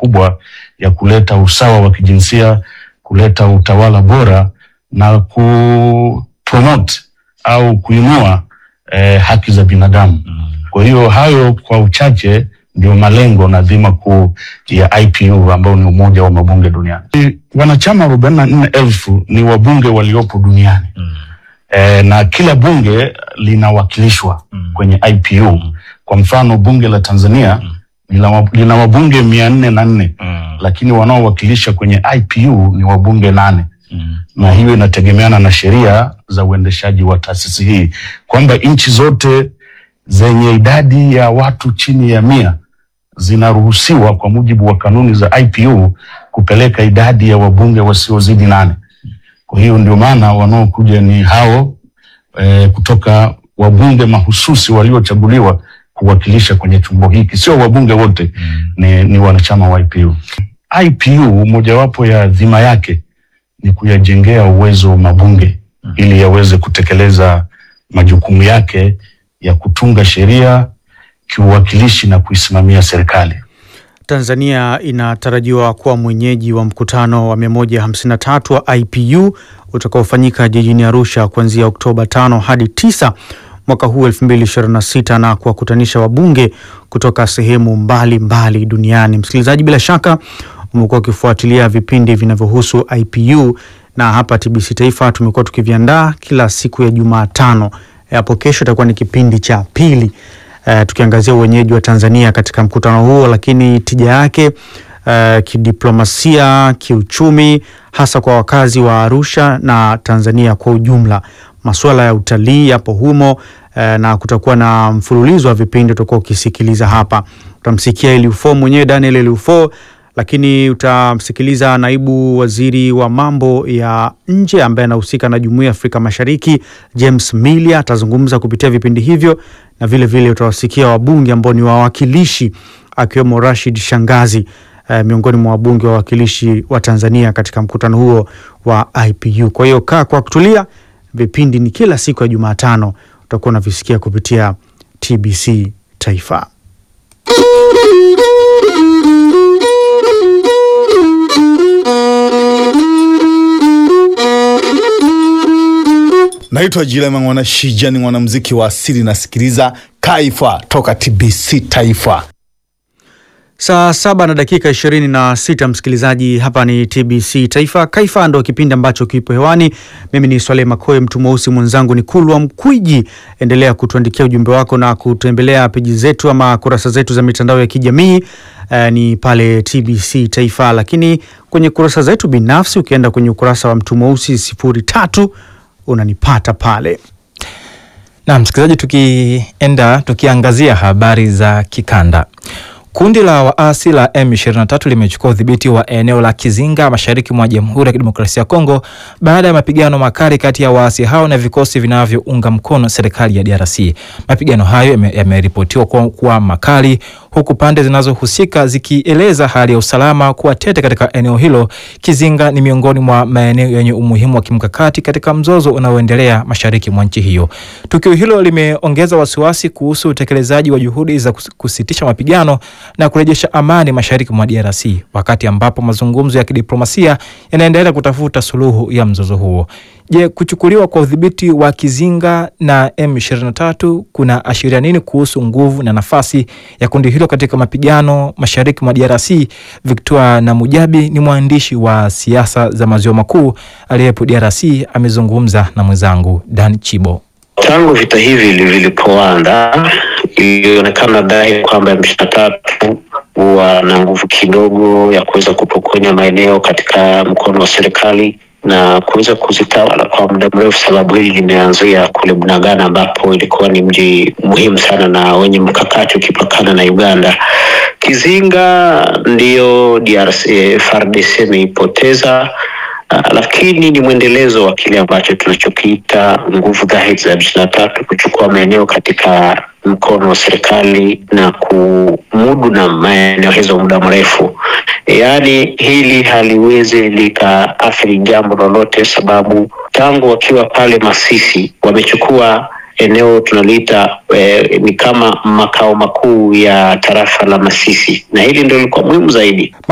kubwa ya kuleta usawa wa kijinsia, kuleta utawala bora na kupromote au kuinua eh, haki za binadamu. Kwa hiyo hayo kwa uchache ndio malengo na dhima kuu ya IPU ambao ni Umoja wa Mabunge Duniani. Wanachama arobaini na nne elfu ni wabunge waliopo duniani e, na kila bunge linawakilishwa kwenye IPU. Kwa mfano bunge la Tanzania lina wa- lina wabunge mia nne na nne lakini wanaowakilisha kwenye IPU ni wabunge nane na hiyo inategemeana na sheria za uendeshaji wa taasisi hii kwamba nchi zote zenye idadi ya watu chini ya mia zinaruhusiwa kwa mujibu wa kanuni za IPU kupeleka idadi ya wabunge wasiozidi nane. Kwa hiyo ndio maana wanaokuja ni hao e, kutoka wabunge mahususi waliochaguliwa kuwakilisha kwenye chombo hiki, sio wabunge wote ni, ni wanachama wa IPU. IPU mojawapo ya dhima yake ni kuyajengea uwezo mabunge ili yaweze kutekeleza majukumu yake ya kutunga sheria, kiuwakilishi na kuisimamia serikali. Tanzania inatarajiwa kuwa mwenyeji wa mkutano wa 153 wa IPU utakaofanyika jijini Arusha kuanzia Oktoba 5 hadi 9 mwaka huu 2026 na kuwakutanisha wabunge kutoka sehemu mbalimbali mbali duniani. Msikilizaji, bila shaka umekuwa ukifuatilia vipindi vinavyohusu IPU na hapa TBC Taifa tumekuwa tukiviandaa kila siku ya Jumatano. Hapo kesho itakuwa ni kipindi cha pili eh, tukiangazia uwenyeji wa Tanzania katika mkutano huo, lakini tija yake eh, kidiplomasia, kiuchumi, hasa kwa wakazi wa Arusha na Tanzania kwa ujumla. Masuala ya utalii yapo humo eh, na kutakuwa na mfululizo wa vipindi utakuwa ukisikiliza hapa. Utamsikia Eliufo mwenyewe Daniel Eliufo, lakini utamsikiliza naibu waziri wa mambo ya nje ambaye anahusika na jumuiya ya Afrika Mashariki James Milia atazungumza kupitia vipindi hivyo, na vile vile utawasikia wabunge ambao ni wawakilishi akiwemo Rashid Shangazi eh, miongoni mwa wabunge wawakilishi wa Tanzania katika mkutano huo wa IPU. Kwa hiyo kaa kwa kutulia, vipindi ni kila siku ya Jumatano utakuwa unavisikia kupitia TBC Taifa. Naitwa Jilema Mwana Shija, ni mwanamuziki wa asili, nasikiliza Kaifa toka TBC Taifa. Saa saba na dakika ishirini na sita msikilizaji, hapa ni TBC Taifa. Kaifa ndo kipindi ambacho kipo hewani. Mimi ni Swaleh Makoe, mtu mweusi mwenzangu ni Kulwa Mkwiji. Endelea kutuandikia ujumbe wako na kutembelea peji zetu ama kurasa zetu za mitandao ya kijamii eh, ni pale TBC Taifa, lakini kwenye kurasa zetu binafsi, ukienda kwenye ukurasa wa mtu mweusi sifuri tatu unanipata pale. Na msikilizaji, tukienda tukiangazia habari za kikanda. Kundi la waasi la M23 limechukua udhibiti wa eneo la Kizinga mashariki mwa Jamhuri ya Kidemokrasia ya Kongo baada ya mapigano makali kati ya waasi hao na vikosi vinavyounga mkono serikali ya DRC. Mapigano hayo yame- yameripotiwa kuwa, kuwa makali huku pande zinazohusika zikieleza hali ya usalama kuwa tete katika eneo hilo. Kizinga ni miongoni mwa maeneo yenye umuhimu wa kimkakati katika mzozo unaoendelea mashariki mwa nchi hiyo. Tukio hilo limeongeza wasiwasi kuhusu utekelezaji wa juhudi za kus- kusitisha mapigano na kurejesha amani mashariki mwa DRC, wakati ambapo mazungumzo ya kidiplomasia yanaendelea kutafuta suluhu ya mzozo huo. Je, kuchukuliwa kwa udhibiti wa Kizinga na M23 kuna ashiria nini kuhusu nguvu na nafasi ya kundi hilo katika mapigano mashariki mwa DRC? Victor Namujabi ni mwandishi wa siasa za maziwa makuu aliyepo DRC, amezungumza na mwenzangu Dan Chibo. Tangu vita hivi vilipoanza ilionekana dhahiri kwamba M23 huwa na nguvu kidogo ya kuweza kupokonya maeneo katika mkono wa serikali na kuweza kuzitawala kwa muda mrefu. Sababu hili limeanzia kule Bunagana ambapo ilikuwa ni mji muhimu sana na wenye mkakati ukipakana na Uganda. Kizinga ndiyo DRC, FARDC imeipoteza Uh, lakini ni mwendelezo wa kile ambacho tunachokiita nguvu dhahiri za M23 kuchukua maeneo katika mkono wa serikali na kumudu na maeneo hizo muda mrefu. Yaani hili haliwezi likaathiri jambo lolote, sababu tangu wakiwa pale Masisi wamechukua eneo tunaliita eh, ni kama makao makuu ya tarafa la Masisi, na hili ndio lilikuwa muhimu zaidi.